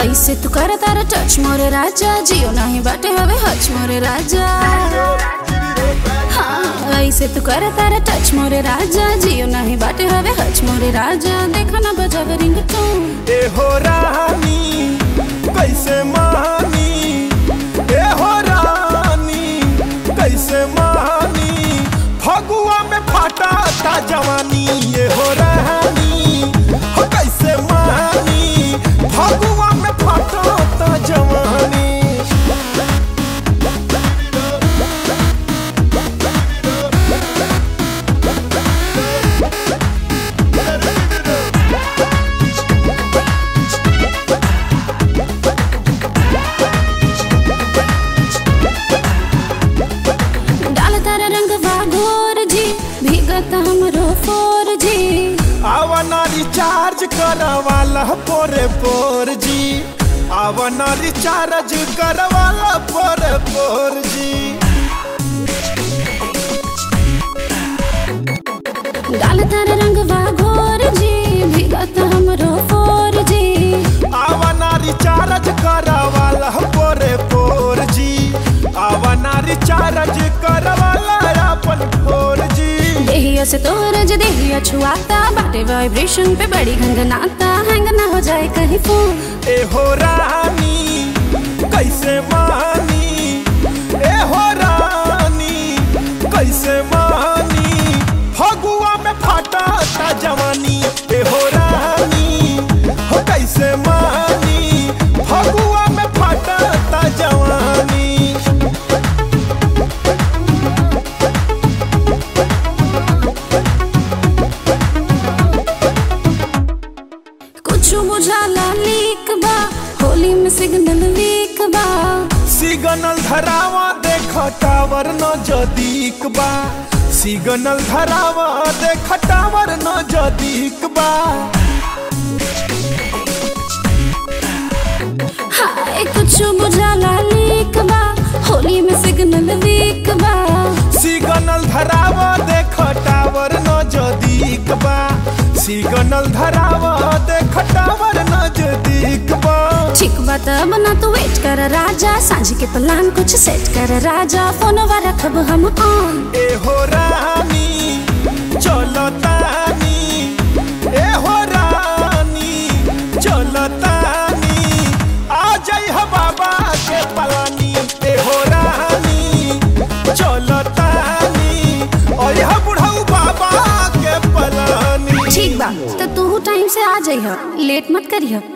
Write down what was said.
ऐसे तू कर तारा टच मोरे राजा जियो नहीं बाटे हवे हच मोरे राजा हाँ ऐसे तू कर तारा टच मोरे राजा जियो नहीं बाटे हवे हच मोरे राजा देखा ना बजावे रिंग ए हो रानी कैसे मानी ए हो रानी कैसे मानी फगुआ में फाटा ता जवानी ए हो रानी हो कैसे मानी फगुआ में फाटा ता जवानी डाल तारा रंग वागोर जी भीगत हमरो फोर जी आवना रिचार्ज करवाला पोरे पोर जी आवना रिचार्ज करवाला पोरे पोर जी डाल तारा रंग वागोर जी भीगत हमरो फोर जी आवना रिचार्ज करवाला पोरे पोर जी आवना रिचार्ज करवाला अपन पोर जी देहिया से तोरज देहिया छुआता बाटे वाइब्रेशन पे बड़ी घंगनाता हैंग ना हो जाए कहीं फोन ए हो रानी कैसे मानी ए हो रानी कैसे मानी फगुआ में फाटा ता जवानी ए हो रानी हो कैसे मानी फगुआ में फाटा ता जवानी कुछ बुझाला लीक बा होली में सिग्नल वीक बा सिग्नल धरावा देख टावर न जदीक बा सिग्नल धरावा देख टावर न जदीक बा हाय कुछ बुझाला लीक बा होली में सिग्नल वीक बा सिग्नल धरावा देख टावर न जदीक बा सिग्नल धरावा देख टावर न जदीक बा ठीक बा तब ना तू वेट कर राजा सांझ के प्लान कुछ सेट कर राजा फोनवा रखब हम ऑन ए हो रानी चलो तानी ए हो रानी चलो तानी आ जाई हो बाबा के पलानी ए हो रानी चलो तानी और यह बुढ़ऊ बाबा के पलानी ठीक बा तो तू टाइम से आ जाइह लेट मत करिह